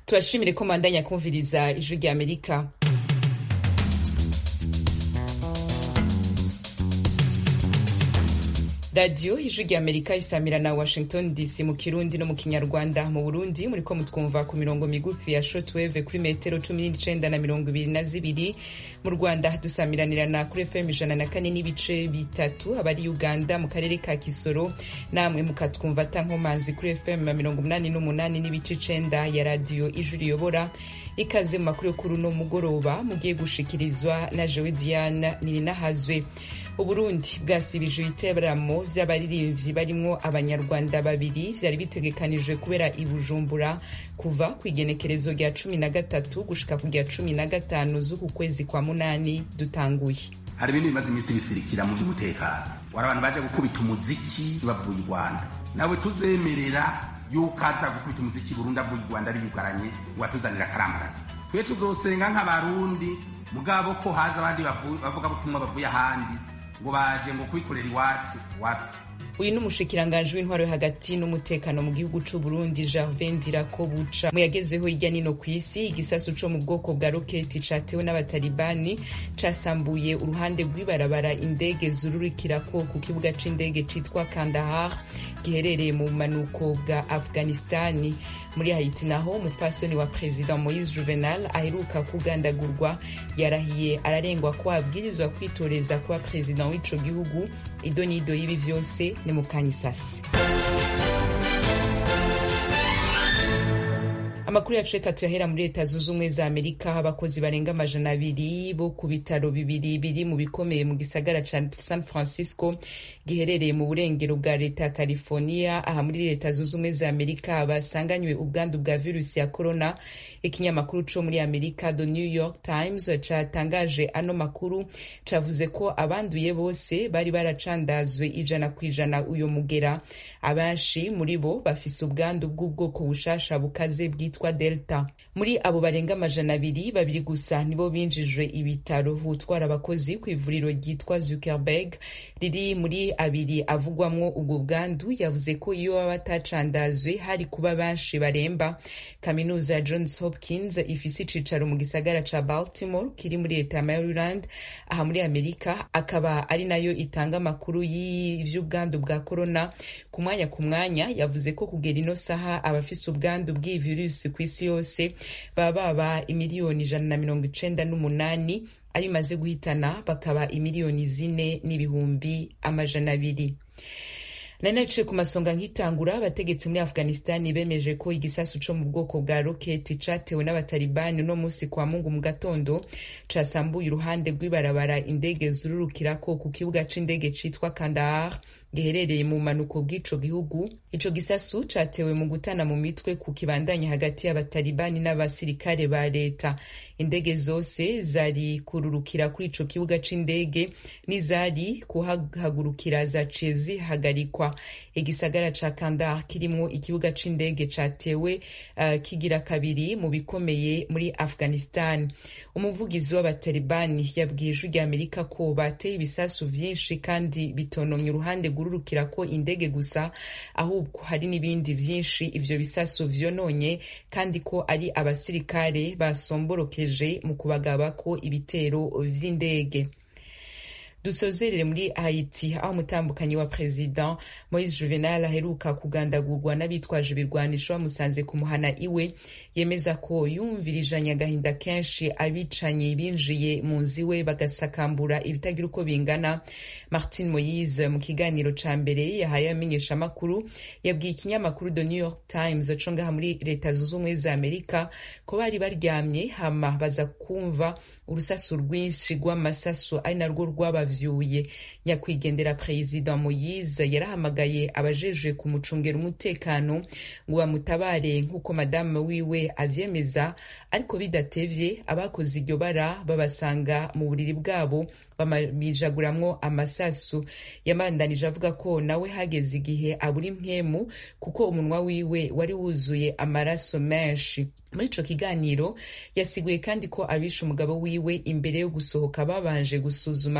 tubashimire ko mandanya kumviriza ijwi rya amerika radiyo ijwi rya amerika isamira na washington dc mu kirundi no mu kinyarwanda mu burundi muriko mutwumva ku mirongo migufi ya shortwave kuri metero cumi n'icenda na mirongo ibiri na zibiri mu rwanda dusamiranirana kuri fm ijana na kane n'ibice bitatu abari uganda mu karere ka kisoro namwe mukatwumva atankomanzi kuri fm mirongo umunani n'umunani n'ibice icenda ya radiyo ijwi riyobora ikaze mu makuru yo kuri uno mugoroba mugiye gushikirizwa na jewe diana nininahazwe uburundi bwasibije ibiteramo vy'abaririmbyi barimwo abanyarwanda babiri vyari bitegekanijwe kubera i bujumbura kuva ku igenekerezo rya cumi na gatatu gushika ku rya cumi na gatanu z'uku kwezi kwa munani dutanguye hari ibintu bimaze iminsi bisirikira mu vy'umutekano wari abantu baje gukubita umuziki bavuye i rwanda nawe tuzemerera yuko aza gukubita umuziki burundi avuye i rwanda biyugaranye ngo atuzanire akaramaraga twe tuzosenga nk'abarundi mugabo ko haza abandi bavuga butumwa bavuye ahandi ngo baje ngo kwikorera iwacu wapi uyu ni umushikiranganji w'intwaro yo hagati n'umutekano mu gihugu c'u Burundi Gervais Ndirakobuca mu yagezweho hirya nino ku isi igisasu co mu bwoko bwa roketi catewe n'abatalibani casambuye uruhande rw'ibarabara indege zururikirako ku kibuga c'indege citwa Kandahar giherereye mu bumanuko bwa Afghanistani muri Haiti naho umupfasoni wa President Moise Juvenal aheruka kugandagurwa yarahiye ararengwa ko abwirizwa kwitoreza kuba president w'ico gihugu idonido y'ibi vyose ni mukanyisasi amakuru yacu reka tuyahera muri leta zunze ubumwe za amerika abakozi barenga amajana abiri bo ku bitaro bibiri biri mu bikomeye mu gisagara ca san francisco giherereye mu burengero bwa leta ya california aha muri leta zunze ubumwe za amerika basanganywe ubwandu bwa virusi ya corona ikinyamakuru co muri amerika the new york times catangaje ano makuru cavuze ko abanduye bose bari baracandazwe ijana ku ijana uyo mugera abenshi muri bo bafise ubwandu bw'ubwoko bushasha bukaze bwitwa delta muri abo barenga amajana abiri babiri gusa nibo binjijwe ibitaro utwara abakozi ku ivuriro ryitwa zuckerberg riri muri abiri avugwamwo ubwo bwandu yavuze ko iyo baba batacandazwe hari kuba benshi baremba kaminuza ya johns hopkins ifise icicaro mu gisagara ca baltimore kiri muri leta ya maryland aha muri amerika akaba ari nayo itanga amakuru y'ivy'ubwandu bwa corona ku mwanya ku mwanya yavuze ko kugera ino saha abafise ubwandu bw'iyi virusi ku isi yose baba baba imiliyoni ijana na mirongo icenda n'umunani ayo imaze guhitana bakaba imiliyoni zine n'ibihumbi amajana abiri nari naciye ku masonga nk'itangura abategetsi muri afghanistani bemeje ko igisasu co mu bwoko bwa roketi catewe n'abatalibani uno musi kwa mungu mu gatondo casambuye uruhande rw'ibarabara indege zururukirako ku kibuga c'indege citwa kandahar giherereye mu manuko bw'ico gihugu ico gisasu catewe mu gutana mu mitwe ku kibandanya hagati y'abatalibani n'abasirikare ba leta indege zose zari kururukira kuri ico kibuga c'indege n'izari kuhagurukira zaciye zihagarikwa igisagara ca kandahar kirimwo ikibuga c'indege catewe uh, kigira kabiri mu bikomeye muri afghanistan umuvugizi w'abatalibani yabwiye ijwi rya amerika ko bateye ibisasu vyinshi kandi bitonomye uruhande rurukira ko indege gusa ahubwo hari n'ibindi vyinshi ivyo bisasu vyononye kandi ko ari abasirikare basomborokeje mu kubagabako ibitero vy'indege dusozerere muri haiti aho umutambukanyi wa president moise juvenal aheruka kugandagurwa n'abitwaje ibirwanisho bamusanze kumuhana iwe yemeza ko yumvirijanye agahinda kenshi abicanye binjiye mu nzu iwe bagasakambura ibitagira uko bingana martin moise mu kiganiro ca mbere yahaye amenyesha amakuru yabwiye ikinyamakuru the new york times co ngaha muri leta zunze ubumwe za amerika ko bari baryamye hama baza kumva urusasu rwinshi rw'amasasu ari narwo rwabavyuye nyakwigendera perezida moyize yarahamagaye abajejwe kumucungera umutekano ngo bamutabare nk'uko madamu wiwe avyemeza ariko bidatevye abakoze iryo bara babasanga mu buriri bwabo bamijaguramwo amasasu yamandanije avuga ko nawe hageze igihe abura impwemu kuko umunwa wiwe wari wuzuye amaraso menshi muri ico kiganiro yasiguye kandi ko abishe umugabo wiwe imbere yo gusohoka babanje gusuzuma ko nawe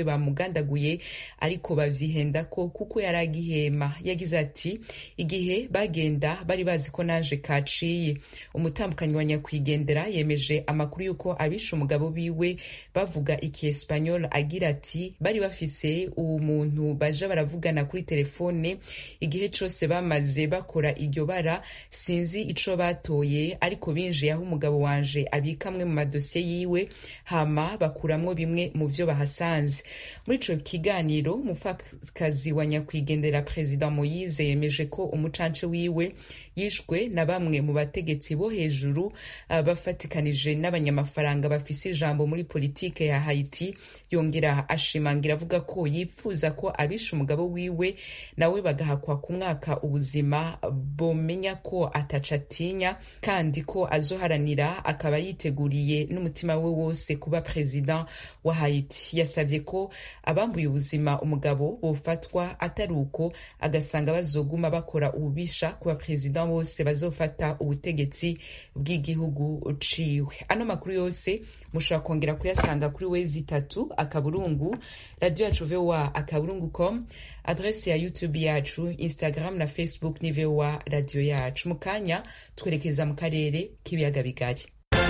nawe bamugandaguye ariko bavyihenda ko kuko yari agihema yagize ati igihe bagenda bari bazi ko naje kaciye umutambukanyi wa nyakwigendera yemeje amakuru y'uko abishe umugabo biwe bavuga ikiespanyol agira ati bari bafise uwo muntu baja baravugana kuri telefone igihe cose bamaze bakora iryo bara sinzi ico batoye ariko binjiye aho umugabo wanje abika amwe mu madosiye yiwe hama bakuramwo bimwe mu vyo bahasanze muri ico kiganiro umupfakazi wa nyakwigendera perezida moyize yemeje ko umucance wiwe yishwe na bamwe mu bategetsi bo hejuru uh, bafatikanije n'abanyamafaranga bafise ijambo muri politike ya haiti yongera ashimangira avuga ko yipfuza ko abishe umugabo wiwe nawe bagahakwa ku mwaka ubuzima bomenya ko ataca atinya kandi ko azoharanira akaba yiteguriye n'umutima we wose kuba perezida wa haiti yasabye ko abambuye ubuzima umugabo bofatwa atari uko agasanga bazoguma bakora ububisha kuba perezida bose bazofata ubutegetsi bw'igihugu ciwe ano makuru yose mushobora kongera kuyasanga kuri wezi itatu akaburungu radio yacu voa akaburungu com adrese ya youtube yacu instagram na facebook ni voa radio yacu mu kanya twerekeza mu karere k'ibiyaga bigari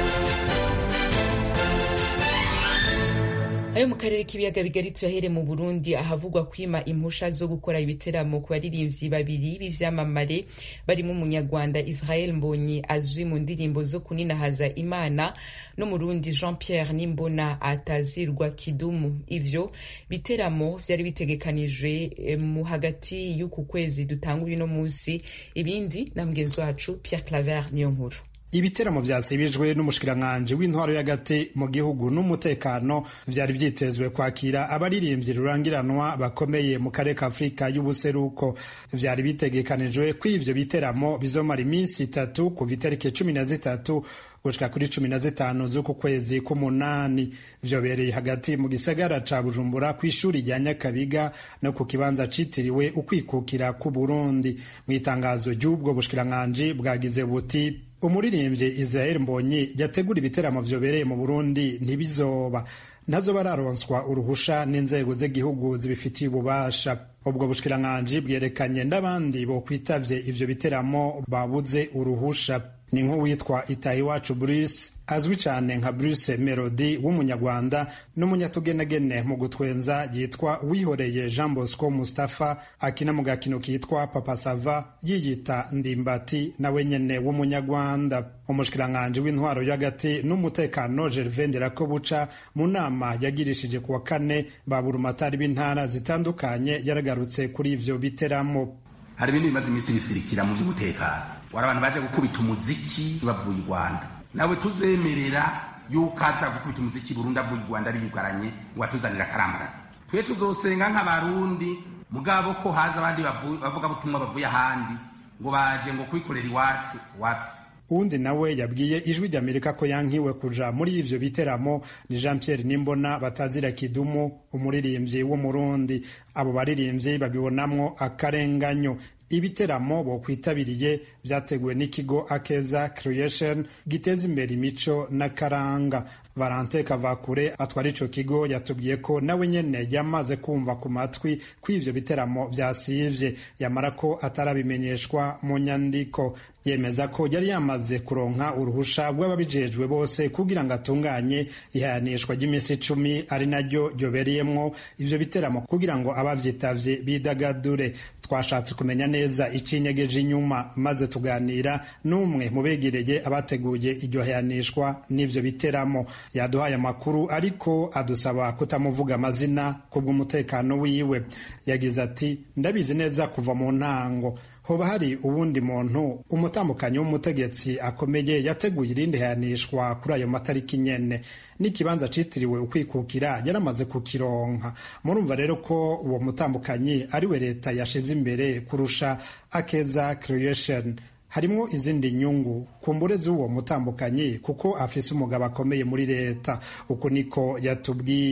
ayo mu karere k'ibiyaga bigari tuyahere mu burundi ahavugwa kwima impusha zo gukora ibiteramo ku baririmbyi babiri b'ivyamamare barimo umunyarwanda israel mbonyi azwi mu ndirimbo zo kuninahaza imana n'umurundi jean pierre nimbona atazirwa kidumu ivyo biteramo vyari bitegekanijwe mu hagati y'uku kwezi dutanga uno musi ibindi na mugenzi wacu pierre claver niyo nkuru ibiteramo vyasibijwe n'umushikiranganji w'intwaro y'agati mu gihugu n'umutekano vyari vyitezwe kwakira abaririmbyi rurangiranwa bakomeye mu karere ka afurika y'ubuseruko vyari bitegekanijwe ko ivyo biteramo bizomara iminsi itatu kuva itariki cumi na zitatu gushika kuri cumi na zitanu z'uku kwezi k'umunani vyobereye hagati mu gisagara ca bujumbura kw'ishuri rya nyakabiga no ku kibanza citiriwe ukwikukira k'uburundi mw'itangazo ry'ubwo bushikiranganji bwagize buti umuririmbyi israel mbonyi yategura ibiteramo vyobereye mu burundi ntibizoba ntazo bararonswa uruhusha n'inzego z'igihugu zibifitiye ububasha ubwo bushikiranganji bwerekanye n'abandi bokwitavye ivyo biteramo babuze uruhusha ni nk'uwitwa itahiwacu bruce azwi cyane nka bruce melody w'umunyarwanda n'umunyatugenegene mu gutwenza yitwa wihoreye jean bosco mustapha akina mu gakino kitwa papa sava yiyita ndimbati nawe nyene w'umunyarwanda umushikiranganji w'intwaro y'agati n'umutekano gervain nderakobuca mu nama yagirishije kuwa kane baburumatari b'intara zitandukanye yaragarutse kuri ivyo biteramo hari ibindi bimaze iminsi bisirikira mu by'umutekano wari abantu baje gukubita umuziki bavuye i rwanda nawe tuzemerera yuko aza gukubita umuziki burundu avuye i rwanda biyugaranye ngo atuzanire akaramara twe tuzosenga nk'abarundi mugabo ko haza abandi bavuga butumwa bavuye ahandi ngo baje ngo kwikorera iwacu wapi uwundi nawe yabwiye ijwi ry'amerika ko yankiwe kuja muri ivyo biteramo ni jean pierre nimbona batazira kidumu umuririmbyi w'umurundi abo baririmbyi babibonamwo akarenganyo ibiteramo bokwitabiriye vyateguwe n'ikigo akeza creation giteza imbere imico n'akaranga valante kavakure atwara ico kigo yatubwiye ko nawe nyene yamaze kumva ku matwi ko ivyo biteramo vyasivye yamara ko atarabimenyeshwa mu nyandiko yemeza ko yari yamaze kuronka uruhusha rw'ababijejwe bose kugira ngo atunganye ihayanishwa ry'iminsi icumi ari naryo ryobereyemwo ivyo biteramo kugira ngo abavyitavye bidagadure twashatse kumenya neza icinyegeje inyuma maze tuganira n'umwe mu begereye abateguye iryo hayanishwa n'ivyo biteramo yaduhaye amakuru ariko adusaba kutamuvuga amazina kubw'umutekano wiwe yagize ati ndabizi neza kuva mu ntango hoba hari uwundi muntu umutambukanyi w'umutegetsi akomeye yateguye irindi hayanishwa kuri ayo matariki nyene n'ikibanza citiriwe ukwikukira yaramaze kukironka murumva rero ko uwo mutambukanyi ari we leta yashize imbere kurusha akeza creation harimwo izindi nyungu kumbure z'uwo mutambukanyi kuko afise umugabo akomeye muri leta uko niko yatubwiye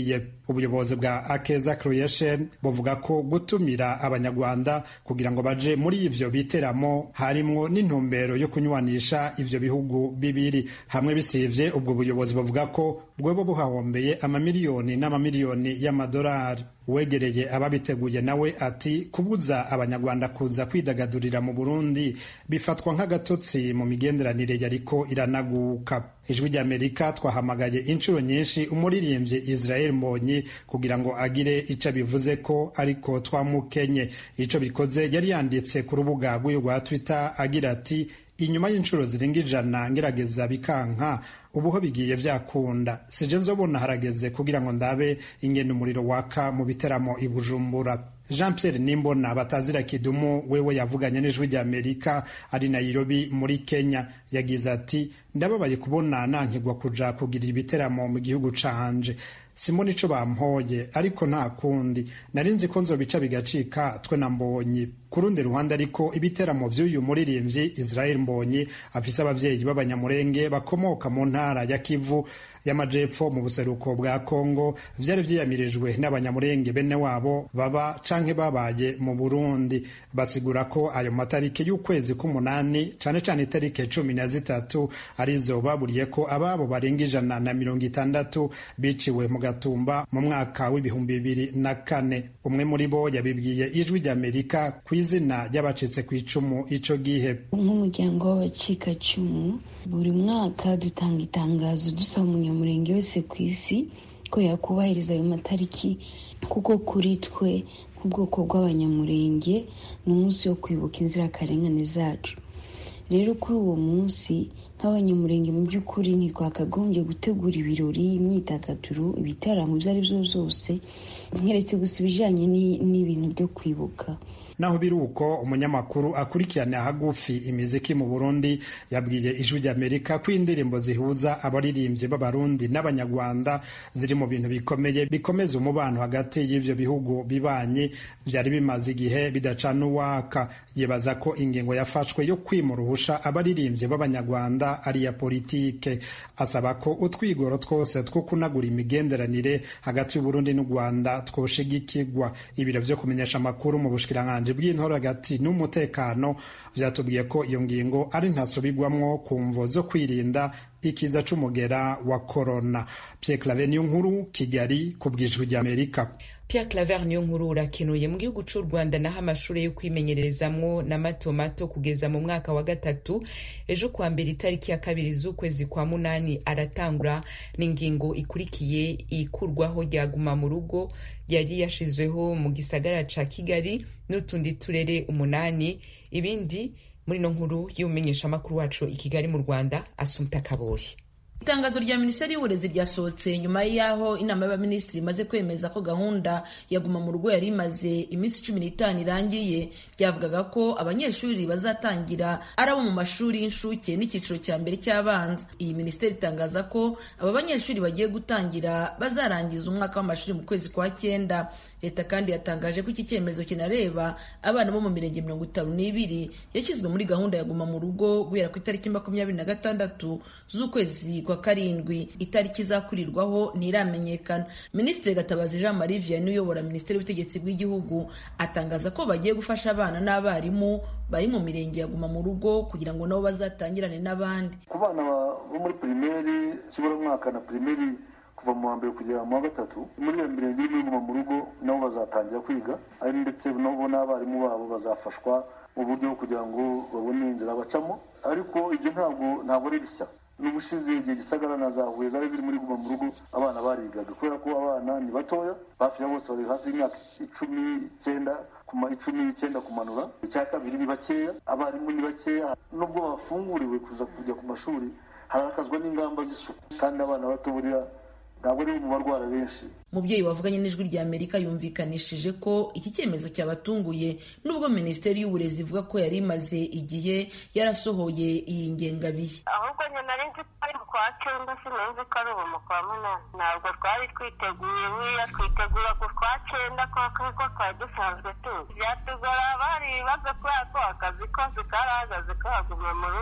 ubuyobozi bwa akeza creation buvuga ko gutumira abanyarwanda kugira ngo baje muri ivyo biteramo harimwo n'intumbero yo kunywanisha ivyo bihugu bibiri hamwe bisivye ubwo buyobozi buvuga ko bwoba buhahombeye amamiliyoni n'amamiliyoni y'amadolari uwegereye ababiteguye nawe ati kubuza abanyarwanda kuza kwidagadurira mu burundi bifatwa nk'agatotsi mu migenderanire yariko iranaguka ijwi ry'amerika twahamagaye inshuro nyinshi umuririmbyi israel mbonyi kugira ngo agire ico bivuze ko ariko twamukenye ico bikoze yari yanditse ku rubuga rw'uyu rwa twitter agira ati inyuma y'inshuro zirenga ijana ngerageza bikanka ubuho bigiye vyakunda sije nzobona harageze kugira ngo ndabe ingene umuriro waka mu biteramo i bujumbura jean pierre nimbona batazira kidumu wewe yavuganye n'ijwi rya amerika ari nairobi muri kenya yagize ati ndababaye kubona nankigwa kuja kugira ibiteramo mu gihugu canje simoni ico bampoye ariko nta kundi nari nzi ko nzobica bigacika twe na mbonyi ku rundi ruhande ariko ibiteramo vy'uyu muririmbyi israel mbonyi afise abavyeyi b'abanyamurenge bakomoka mu ntara ya kivu y'amajepfo mu buseruko bwa kongo vyari vyiyamirijwe n'abanyamurenge bene wabo baba canke babaye mu burundi basigura ko ayo matariki y'ukwezi k'umunani cane cane itariki cumi na zitatu arizo baburiye ko ababo barenga ijana na mirongo itandatu biciwe mu gatumba mu mwaka w'ibihumbi bibiri na kane umwe muri bo yabibwiye ijwi ry'amerika ku izina ry'abacitse ku icumu ico gihe nk'umuryango w'abacikacumu buri mwaka dutanga itangazo dusaba umunyamurenge wese ku isi ko yakubahiriza ayo matariki kuko kuri twe nk'ubwoko bw'abanyamurenge ni umunsi wo kwibuka inzirakarengane zacu rero kuri uwo munsi nk'abanyamurenge mu by'ukuri ntitwakagombye gutegura ibirori imyidagaduro ibitaramo ibyo ari byo byose nkeretse gusa ibijyanye n'ibintu byo kwibuka naho biri uko umunyamakuru akurikirana hagufi imiziki mu burundi yabwiye ijwi ry'amerika ko indirimbo zihuza abaririmbyi b'abarundi n'abanyarwanda ziri mu bintu bikomeye bikomeza umubano hagati y'ivyo bihugu bibanye vyari bimaze igihe bidacana uwaka yibaza ko ingingo yafashwe yo kwima uruhusha abaririmbyi b'abanyarwanda ari iya politike asaba ko utwigoro twose two kunagura imigenderanire hagati y'uburundi n'u rwanda twoshigikirwa ibiro vyo kumenyesha amakuru mu bushikiranganji bw'intora hagati n'umutekano vyatubwiye ko iyo ngingo ari ntasubirwamwo ku mvo zo kwirinda ikiza c'umugera wa korona Pierre Claver niyo nkuru Kigali ku bwijwi ry'Amerika Pierre Claver niyo nkuru urakenuye mu gihugu c'u Rwanda naho amashuri yo kwimenyererezamwo na mato mato kugeza mu mwaka wa gatatu ejo kwa mbere itariki ya kabiri z'ukwezi kwa munani aratangura n'ingingo ikurikiye ikurwaho ryaguma mu rugo yari yashizweho mu gisagara ca Kigali n'utundi turere umunani ibindi muri no nkuru y'umumenyeshamakuru wacu i Kigali mu Rwanda Asumta Kaboye itangazo rya minisiteri y'uburezi ryasohotse nyuma y'aho inama y'abaminisitiri imaze kwemeza ko gahunda ya guma mu rugo yari imaze iminsi cumi n'itanu irangiye ryavugaga ko abanyeshuri bazatangira ari abo mu mashuri y'inshuke n'icyiciro cya mbere cy'abanza iyi minisiteri itangaza ko aba banyeshuri bagiye gutangira bazarangiza umwaka w'amashuri mu kwezi kwa cyenda leta kandi yatangaje ko iki cyemezo kinareba abana bo mu mirenge mirongo itanu n'ibiri yashyizwe muri gahunda ya guma mu rugo guhera ku itariki makumyabiri na gatandatu z'ukwezi kwa karindwi itariki izakurirwaho ntiramenyekana minisitiri gatabazi jean marie vianney uyobora minisiteri y'ubutegetsi bw'igihugu atangaza ko bagiye gufasha abana n'abarimu bari mu mirenge ya guma mu rugo kugira ngo nabo bazatangirane n'abandi ku bana bo muri pirimeri kiburamwaka na pirimeri kuva mu wa mbere kugera mu wa gatatu muri iyo mirenge irimo iguma mu rugo nabo bazatangira kwiga ari ndetse nabo n'abarimu babo bazafashwa mu buryo bwo kugira ngo babone inzira bacamo ariko ibyo ntabwo ntabwo ari bishya n'ubushize igihe gisagara na za huye zari ziri muri guma mu rugo abana barigaga kubera ko abana ni batoya hafi ya bose bari hasi y'imyaka icumi icyenda kuma icumi n'icyenda kumanura icya kabiri ni bakeya abarimu ni bakeya nubwo bafunguriwe kuza kujya ku mashuri harakazwa n'ingamba z'isuku kandi abana bato buriya ntabwo ari mu barwara benshi umubyeyi wavuganye n'ijwi rya amerika yumvikanishije ko iki cyemezo cyabatunguye nubwo minisiteri y'uburezi ivuga ko yari imaze igihe yarasohoye iyi ngengabihe ahubwo nyine nari nzi ko ari mu kwa cyenda sinzi ko ari ubu mu kwa munani ntabwo twari twiteguye buriya twitegura ku kwa cyenda kuko twari dusanzwe tuzi byatugora bari ibibazo kubera ko akazi kose karahagaze kahaguma mu rugo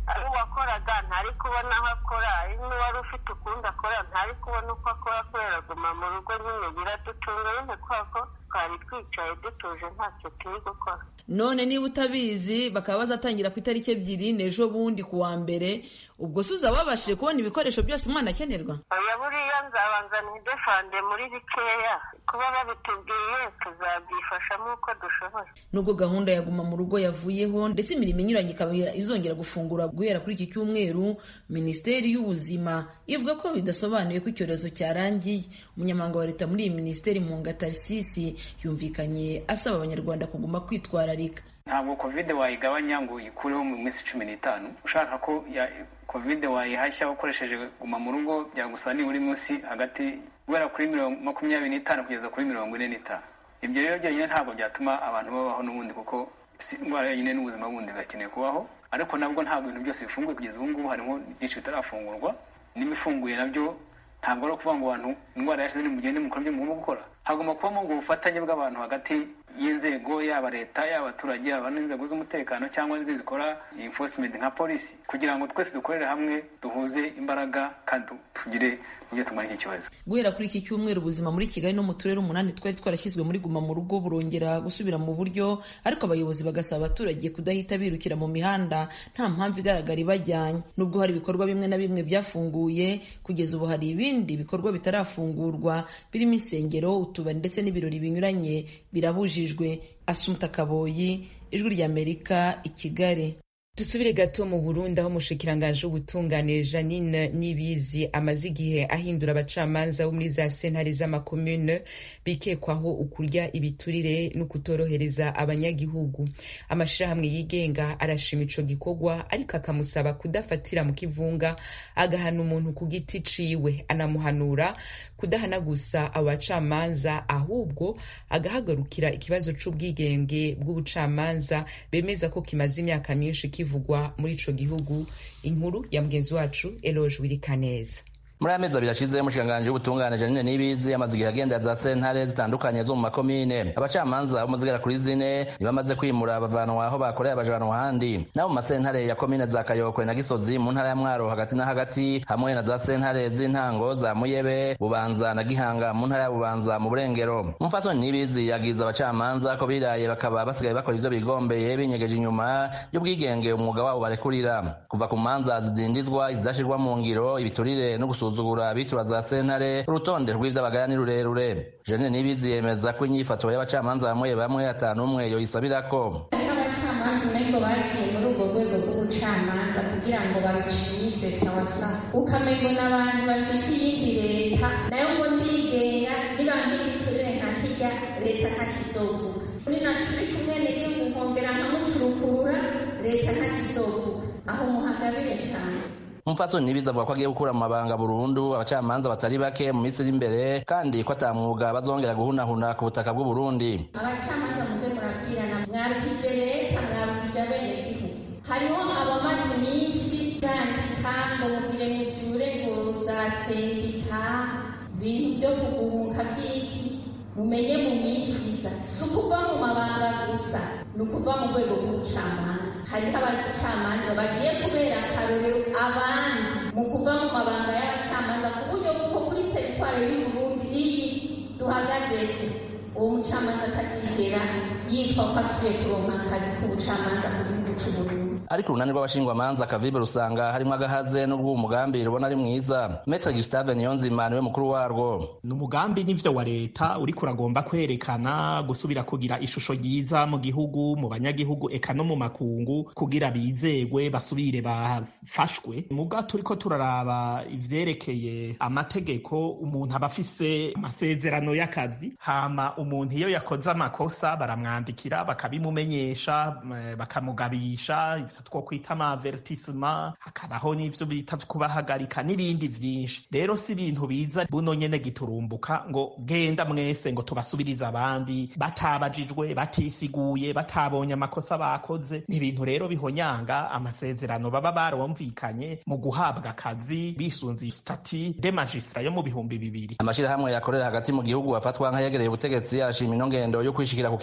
ari uwakoraga ntari kubona aho akora ari n'uwari ufite ukundi akora ntari kubona uko akora kubera guma mu rugo nyine biradutunga nyine kubera ko twari twicaye dutuje ntacyo turi gukora none niba utabizi bakaba bazatangira ku itariki ebyiri n'ejo bundi ku wa mbere ubwo se uzaba wabashije kubona ibikoresho byose umwana akenerwa oya buriya nzabanza ntidefande muri bikeya kuba babitubwiye tuzabyifashamo uko dushoboye nubwo gahunda ya guma mu rugo yavuyeho ndetse imirimo inyuranye ikaba izongera gufungura guhera kuri iki cyumweru minisiteri y'ubuzima ivuga ko bidasobanuye ko icyorezo cyarangiye umunyamabanga wa leta muri iyi minisiteri mu ngatarisisi yumvikanye asaba abanyarwanda kuguma kwitwararika ntabwo kovide wayigabanya ngo uyikureho mu minsi cumi n'itanu ushaka ko kovide wayihashya ukoresheje guma mu rugo byagusaba nibura munsi hagati guhera kuri makumyabiri n'itanu kugeza kuri mirongo ine n'itanu ibyo rero byonyine ntabwo byatuma abantu babaho n'ubundi kuko indwara yonyine n'ubuzima bundi birakeneye kubaho ariko nabwo ntabwo ibintu byose bifunguye kugeza ubu ngubu harimo byinshi bitarafungurwa n'ibifunguye nabyo ntabwo ari ukuvuga ngo abantu indwara yashize nimugende mukora ibyo mugomba gukora hagomba kubamo ubwo bufatanye bw'abantu hagati y'inzego yaba leta yaba abaturage yaba n'inzego z'umutekano cyangwa n'izindi zikora enforcement nka polisi kugira ngo twese dukorere hamwe duhuze imbaraga kandi tugire uburyo tumara iki kibazo guhera kuri iki cyumweru ubuzima muri kigali no mu turere umunani twari twarashyizwe muri guma mu rugo burongera gusubira mu buryo ariko abayobozi bagasaba abaturage kudahita birukira mu mihanda nta mpamvu igaragara ibajyanye nubwo hari ibikorwa bimwe na bimwe byafunguye kugeza ubu hari ibindi bikorwa bitarafungurwa birimo insengero utubari ndetse n'ibirori binyuranye birabujijwe asumta kaboyi ijwi ry'amerika i kigali dusubire gato mu burundi aho umushikiranganji w'ubutungane janine nibizi amaze igihe ahindura abacamanza bo muri za sentare z'amakomune bikekwaho ukurya ibiturire no kutorohereza abanyagihugu amashirahamwe yigenga arashima ico gikorwa ariko akamusaba kudafatira mu kivunga agahana umuntu ku giti ciwe anamuhanura kudahana gusa abo bacamanza ahubwo agahagarukira ikibazo c'ubwigenge bw'ubucamanza bemeza ko kimaze imyaka myinshi kivugwa muri ico gihugu inkuru ya mugenzi wacu Eloge Wirikaneza muri aya mezi abiri ashize umushikiranganji w'ubutungane janine nibizi amaze igihe agenda za sentare zitandukanye zo mu makomine abacamanza bo muzigera kuri zine ntibamaze kwimura bavanwa aho bakoreye abajanwa ahandi nabo mu masentare ya komine za kayokwe na gisozi mu ntara ya mwaro hagati na hagati hamwe na za sentare z'intango za muyebe bubanza na gihanga mu ntara ya bubanza mu burengero umufasoni nibizi yagiza abacamanza ko biraye bakaba basigaye bakora ivyo bigombeye binyegeje inyuma y'ubwigenge umwuga wabo barekurira kuva ku manza zidindizwa izidashirwa mu ngiro ibiturire no gusuzuma gusuzugura abitura za sentare urutonde rw'ivy'abagaya ni rurerure Jeanine Nibizi yemeza ko inyifato y'abacamanza bamwe bamwe atanu umwe yoyisabirako abacamanza umengo bagiye muri urwo rwego rw'ubucamanza kugira ngo barucize sawasawa ukamengo n'abantu bafise iyindi leta nayo ngo ndigenga nibampa igiturire nka kirya leta ntakizovuga ni nacuri kumwe n'igihugu nkongera nkamucurukurura leta ntakizovuga aho muhagabire cane umupfasoni nibizi avuga ko agiye gukura mu mabanga burundu abacamanza batari bake mu minsi iri imbere kandi ko ata mwuga bazongera guhunahuna ku butaka bw'u Burundi abacamanza muze murabwirana mwarukije leta mwarukije abenegihugu hariho abamaze iminsi zandika ngo mugire muvyure ngo za sendika ibintu byo kuguhuka vy'iki mumenye mu minsi iza si ukuva mu mabanga gusa ni ukuva mu rwego rw'ubucamanza hariho abacamanza bagiye kubera akarorero abandi mu kuva mu mabanga y'abacamanza ku buryo bw'uko kuri teritwari y'uburundi iyi duhagaze uwo mucamanza atazigera yitwa ko asubiye kuronka akazi k'ubucamanza mu gihugu c'uburundi ariko urunani rw'abashingwamanza kavibe rusanga harimo agahaze n'ubwo umugambi rubona ari mwiza metre gustave niyonzima niwe mukuru warwo ni umugambi n'ivyo wa leta uriko uragomba kwerekana gusubira kugira ishusho ryiza mu gihugu mu banyagihugu eka no mu makungu kugira bizegwe basubire bafashwe muga turiko turaraba ivyerekeye amategeko umuntu aba afise amasezerano y'akazi hama umuntu iyo yakoze amakosa baramwandikira bakabimumenyesha bakamugabisha two kwita amavertisema hakabaho n'ivyo bita kubahagarika n'ibindi vyinshi rero si ibintu biza buno nyene giturumbuka ngo genda mwese ngo tubasubirize abandi batabajijwe batisiguye batabonye amakosa bakoze ni ibintu rero bihonyanga amasezerano baba barumvikanye mu guhabwa akazi bisunze stati de magistra yo mu bihumbi bibiri amashirahamwe yakorera hagati mu gihugu afatwa nk'ayegereye ubutegetsi arashima ino ngendo yo kwishikira ku kivi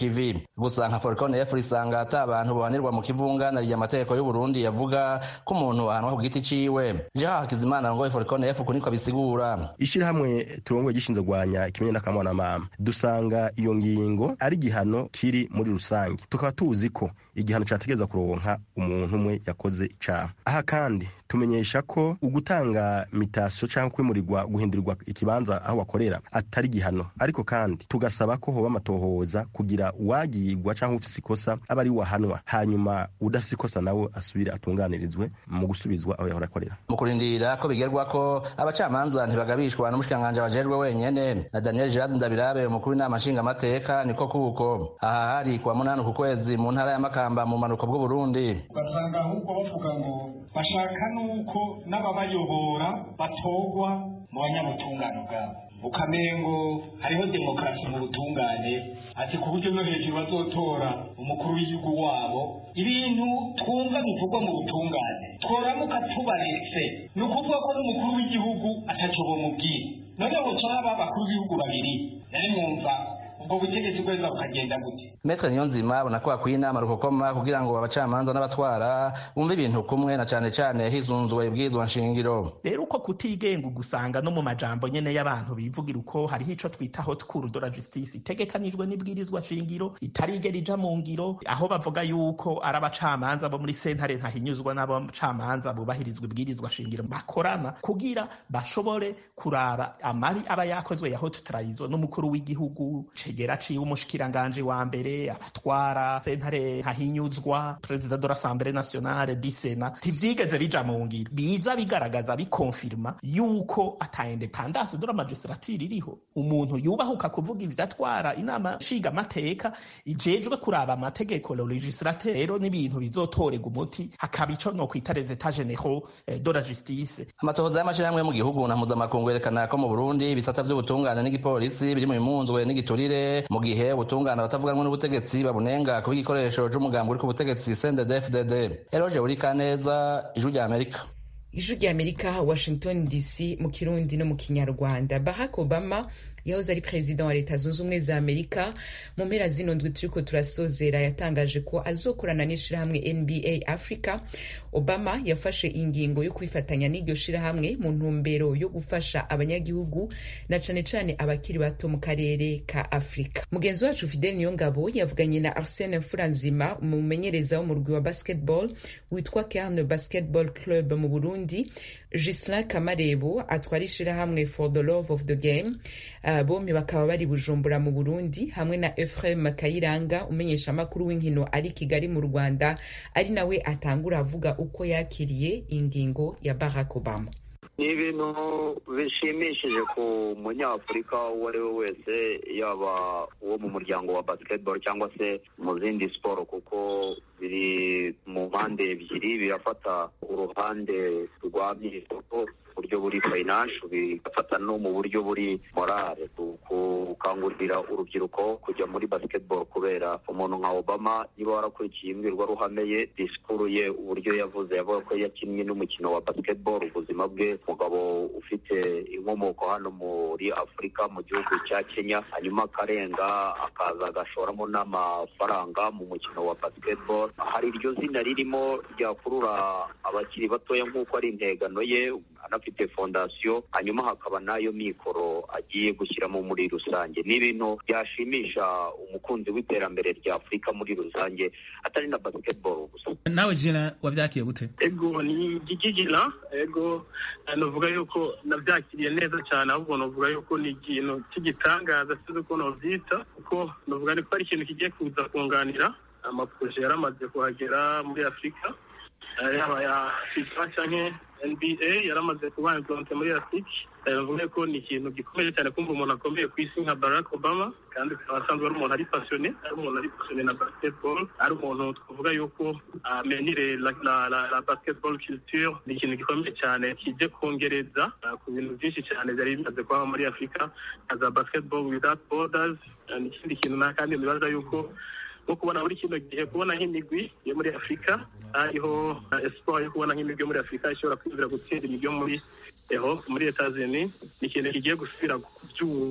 gusa nka forcon f risanga ata abantu bohanirwa mu kivunga na amategeko y'uburundi yavuga ko umuntu ahanwa ku giti ciwe jean hakizimana ngo forcon f kuniko bisigura ishirahamwe turongoye gishinzwe gwanya ikimenye n'akamwana mama dusanga iyo ngingo ari igihano kiri muri rusange tukaba tuzi ko igihano cyategereza kuronka umuntu umwe yakoze icaha aha kandi tumenyesha ko ugutanga mitasiyo cyangwa kwimurirwa guhindurirwa ikibanza aho wakorera atari igihano ariko kandi tugasaba ko hoba amatohoza kugira uwagirwa cyangwa ufise ikosa aba ari wahanwa hanyuma udafise ikosa nawe asubire atunganirizwe mu gusubizwa aho yahora akorera mu kurindira ko bigerwa ko abacamanza ntibagabishwa n'umushikiranganji bajejwe wenyene na daniel girazi ndabirabe umukuru w'inama nshingamateka niko kuko aha hari kuwa munani ku kwezi mu ntara ya makamba mu manuko bw'uburundi ugasanga ahubwo bavuga ngo bashaka nuko n'ababayobora batorwa mu banyabutungane bwabo ukamengo hariho demokarasi mu butungane ati ku buryo no hejuru bazotora umukuru w'igihugu wabo ibintu twumva bivugwa mu butungane tworamuka tubaretse ni ukuvuga ko n'umukuru w'igihugu ataco bomubwira noneho caba abakuru b'ibihugu babiri nari mwumva ubwo butegetsi bweza bukagenda gute metre niyonzima abona ko hakwiye inama rukokoma kugira ngo abacamanza n'abatwara bumve ibintu kumwe na cane cane hizunzwe ibwirizwa nshingiro rero uko kutigenga ugusanga no mu majambo nyene y'abantu bivugira uko hariho ico twita haute cour de la justice itegekanijwe n'ibwirizwa nshingiro itarigera ija mu ngiro aho bavuga yuko ari abacamanza bo muri sentare ntahinyuzwa n'abacamanza bubahirizwa ibwirizwa shingiro bakorana kugira bashobore kuraba amabi aba yakozwe ya haute trahison n'umukuru w'igihugu cegera ciwe umushikiranganje wa mbere abatwara sentare ntahinyuzwa perezida de l'assemblée nationale di sena ntivyigeze bija mu ngiro biza bigaragaza bikonfirma yuko ata independance de la magistrature iriho umuntu yubahuka kuvuga ivyo atwara inama nshinga amateka ijejwe kuraba amategeko le legislateur rero n'ibintu bizotorega umuti hakaba ico no kwita les états généraux de la justice amatohoza y'amashirahamwe mu gihugu na mpuzamakungu yerekana ko mu burundi ibisata vy'ubutungane n'igipolisi biri mu bimunzwe n'igiturire mu gihe ubutungane abatavuganwe n'ubutegetsi babunenga kuba igikoresho c'umugambi uri ku butegetsi CNDD-FDD eroje urikaneza ijwi rya amerika ijwi rya amerika washington dc mu kirundi no mu kinyarwanda barack obama yahoze ari perezida wa leta zunze ubumwe za amerika mu mpera zino ndwi turiko turasozera yatangaje ko azokorana n'ishirahamwe nba africa obama yafashe ingingo yo kwifatanya n'iryo shirahamwe mu ntumbero yo gufasha abanyagihugu na cane cane abakiri bato mu karere ka afurika mugenzi wacu fidel niyongabo yavuganye na arsene mfuranzima umumenyereza w'umurwi wa basketball witwa carne basketball club mu burundi gislin kamarebo atwara ishirahamwe for the love of the game uh, bombi bakaba bari bujumbura mu burundi hamwe na efrem kayiranga umenyesha amakuru w'inkino ari kigali mu rwanda ari nawe atangura avuga uko yakiriye ingingo ya barack obama ni ibintu bishimishije ku munyafurika uwo ari we wese yaba uwo mu muryango wa basketball cyangwa se mu zindi siporo kuko biri mu mpande ebyiri birafata uruhande rwa myitozo buryo buri financial bigafata no mu buryo buri morale gukangurira urubyiruko kujya muri basketball kubera umuntu nka Obama niba warakurikiye imbwirwaruhame ye disikuru ye uburyo yavuze yavuga ko yakinnye n'umukino wa basketball ubuzima bwe umugabo ufite inkomoko hano muri Afurika mu gihugu cya Kenya hanyuma akarenga akaza agashoramo n'amafaranga mu mukino wa basketball hari iryo zina ririmo ryakurura abakiri batoya nk'uko ari integano ye anafite fondasiyo hanyuma hakaba n'ayo mikoro agiye gushyiramo muri rusange ni ibintu byashimisha umukunzi w'iterambere rya afurika muri rusange atari na basketball gusa nawe jina wavyakiye gute ego ni gigigina ego novuga yuko navyakiriye neza cyane ahubwo novuga yuko ni ikintu cy'igitangaza sinzi uko novyita kuko novuga ni ko ari ikintu kigiye kuza kunganira amaproje yaramaze kuhagera muri afurika yaba ya fifa canke nba yaramaze kuba implante muri afurika bivuga ko ni ikintu gikomeye cyane kumva umuntu akomeye ku isi nka barack obama kandi akaba asanzwe ari umuntu ari pasiyone ari umuntu ari pasiyone na basketball ari umuntu twavuga yuko amenyire la, la, la, la basketball culture ni ikintu gikomeye cyane kije kongereza ku bintu byinshi cyane byari bimaze kuba muri afurika nka za basketball without borders ni ikindi kintu na kandi nibaza yuko nko kubona muri kino gihe kubona nk'imigwi yo muri afurika hariho espoir yo kubona nk'imigwi yo muri afurika ishobora kwinjira gutsinda imigwi yo muri eho muri etazini ni ikintu kigiye gusubira kubyura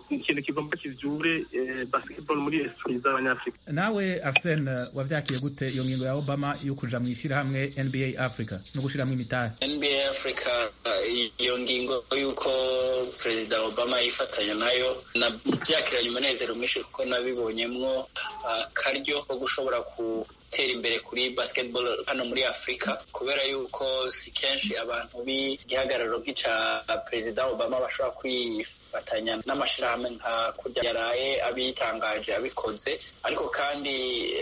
ikintu kigomba kivyure basketball muri esprit z'abanyafrika nawe Arsene wavyakiye gute iyo ngingo ya Obama yo kuja mu ishyirahamwe NBA Africa no gushiramo imitahe NBA Africa iyo ngingo yuko perezida Obama yifatanya nayo nabyakiranye umunezero mwinshi kuko nabibonyemwo akaryo ko gushobora ku gutera imbere kuri basketball hano muri afurika kubera yuko si kenshi abantu b'igihagararo nk'ica perezida obama bashobora kwifatanya n'amashyirahamwe nka kurya yaraye abitangaje abikoze ariko kandi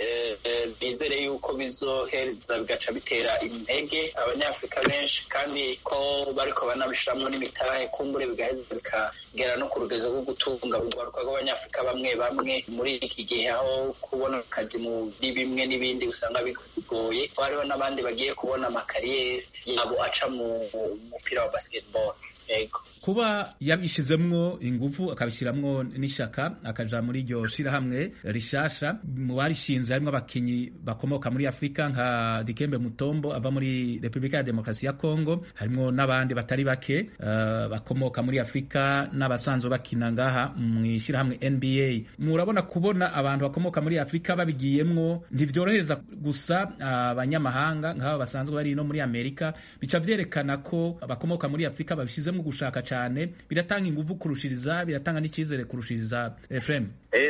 bizere yuko bizohereza bigaca bitera intege abanyafurika benshi kandi ko bariko banabishiramwo n'imitahe kumbure bigaheza bikagera no ku rugezo rwo gutunga urwaruka rw'abanyafurika bamwe bamwe muri iki gihe aho kubona akazi muri bimwe n'ibindi usanga bigoye ko hariho n'abandi bagiye kubona amakariyeri yabo aca mu mupira wa basketball yego kuba yabishizemwo ingufu akabishiramwo n'ishaka akaja muri iryo shirahamwe rishasha mu barishinze harimwo abakinyi bakomoka muri afurika nka dikembe mutombo ava muri repubulika ya demokarasi ya kongo harimwo n'abandi batari bake uh, bakomoka muri afurika n'abasanzwe bakina ngaha mu ishirahamwe nba murabona kubona abantu bakomoka muri afurika babigiyemwo ntivyorohereza gusa abanyamahanga uh, nk'abo basanzwe bari no muri amerika bica vyerekana ko abakomoka muri afurika babishizemwo gushaka cyane biratanga ingufu kurushiriza biratanga n'icyizere kurushiriza Efrem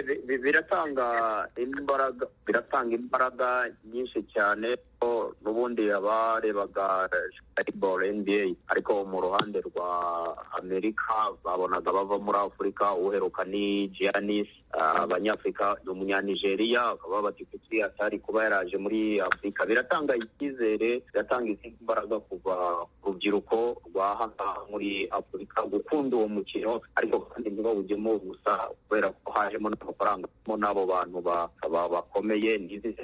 biratanga imbaraga biratanga imbaraga nyinshi cyane ko n'ubundi abarebaga basketball NBA ariko mu ruhande rwa Amerika babonaga bava muri Afurika uheruka ni Giannis abanyafurika ni umunyanigeriya bakaba bati kuki atari kuba yaraje muri Afurika biratanga icyizere biratanga izindi mbaraga kuva urubyiruko rwa hano muri Afurika gukunda uwo mukino ariko kandi ntibawujyemo gusa kubera ko hajemo n'amafaranga mo n'abo bantu bakomeye n'izi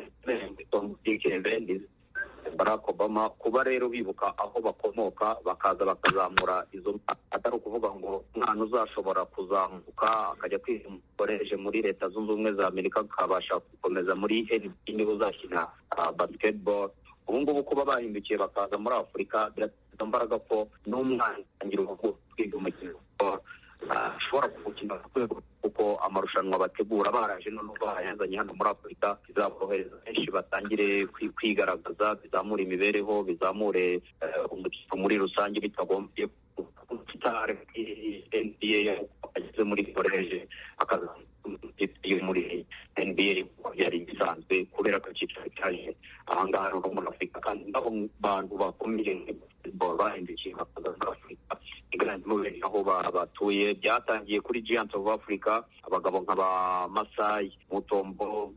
Barack Obama kuba rero bibuka aho bakomoka bakaza bakazamura izo atari ukuvuga ngo umwana uzashobora kuzamuka akajya kwikoresha muri leta zunze ubumwe za amerika akabasha gukomeza muri NBA niba uzakina basketball ubu ngubu kuba bahindukiye bakaza muri afurika birateza imbaraga ko n'umwana atangira kwiga umukino ashobora kuwukina ku rwego kuko amarushanwa bategura baraje none bayazanye hano muri afurika bizaborohereza benshi batangire kwigaragaza bizamure imibereho bizamure umukino muri rusange bitagombye sitare nba ageze muri koreje akazayo muri nba yari bisanzwe kubera ko icyicaro cyaje ahangaha no muri afurika kandi nabo bantu bakomeye bahindukiye bakaza muri afurika iganjemo aho batuye byatangiye kuri giant of africa abagabo nka ba masayi mutombo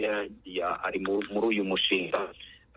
ari muri uyu mushinga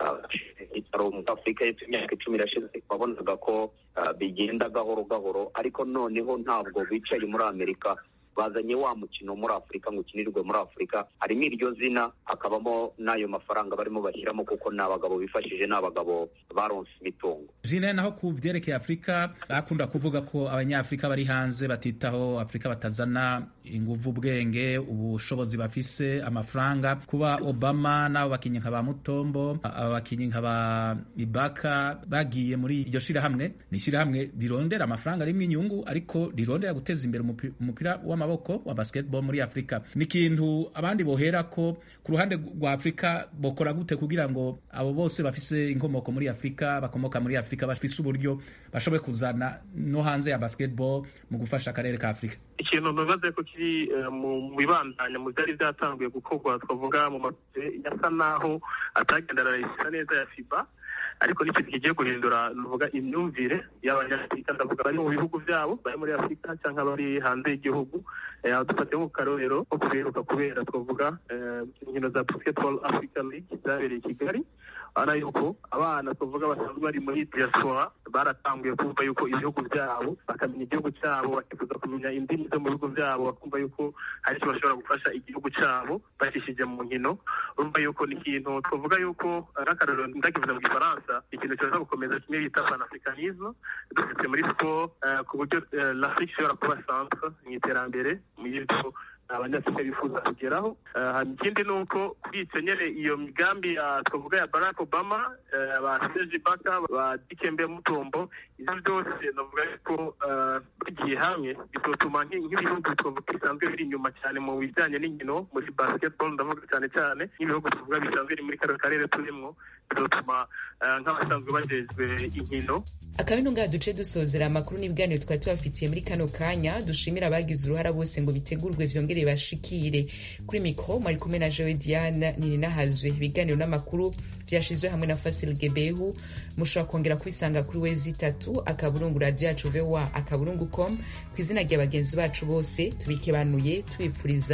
ibitaro muri afurika y'epfo imyaka icumi irashize wabonaga ko bigenda gahoro gahoro ariko noneho ntabwo bicaye muri amerika bazanye wa mukino muri afurika ngo ukinirwe muri afurika harimo iryo zina hakabamo n'ayo mafaranga barimo bashyiramo kuko ni abagabo bifashije ni abagabo baronse imitungo jine naho ku byerekeye afurika bakunda kuvuga ko abanyafurika bari hanze batitaho afurika batazana inguvu ubwenge ubushobozi bafise amafaranga kuba obama n'abo bakinnyi nka ba mutombo abakinnyi nka ba ibaka bagiye muri iryo shirahamwe ni ishirahamwe rirondera amafaranga rimwe inyungu ariko rirondera guteza imbere umupira w'amaboko wa basketball muri afurika ni ikintu abandi bohera ko ku ruhande rwa afurika bokora gute kugira ngo abo bose bafise inkomoko muri afurika bakomoka muri afurika bafise uburyo bashoboye kuzana no hanze ya basketball mu gufasha akarere ka afurika ikintu ntubaze ko kiri mu bibandanya mu byari byatanguye gukorwa twavuga mu makipe yasa naho atagenda arayishyira neza ya fiba ariko n'ikintu kigiye guhindura nuvuga imyumvire y'abanyafurika ndavuga bari mu bihugu byabo bari muri afurika cyangwa bari hanze y'igihugu dufate nko karorero nko kubiheruka kubera twavuga inkino za basketball africa league zabereye i kigali urabona yuko abana twavuga basanzwe bari muri diaspora baratanguye kumva yuko ibihugu byabo bakamenya igihugu cyabo bakifuza kumenya indimi zo mu bihugu byabo bakumva yuko hari icyo bashobora gufasha igihugu cyabo bacishije mu nkino urumva yuko ni ikintu twavuga yuko nk'akarorero ndakivuze mu gifaransa ikintu kibaza gukomeza kimwe bita panafricanisme dufite muri siporo ku buryo l'afrique ishobora kuba centre mu iterambere mu y'ibyo abanyafurika bifuza kugeraho ikindi ni uko kuri icyo nyine iyo migambi twavuga ya barack obama ba seji baka ba dikembe mutombo ibyo byose navuga ko bagiye hamwe bizotuma nk'ibihugu twavuga bisanzwe biri inyuma cyane mu bijyanye n'inkino muri basketball ndavuga cyane cyane nk'ibihugu tuvuga bisanzwe biri muri kano karere turimo bizotuma nk'abasanzwe bajejwe inkino akabino ngaha duce dusozera amakuru n'ibiganiro twari tubafitiye muri kano kanya dushimira abagize uruhara bose ngo bitegurwe vyongere bashikire kuri mikro mwari kumwe na jewe diane nininahazwe ibiganiro n'amakuru vyashizwe hamwe na fasil gebehu mushobora kongera kubisanga kuri wezi itatu akaburungu radio yacu voa akaburungu com ku izina rya bagenzi bacu bose tubikebanuye tubipfuriza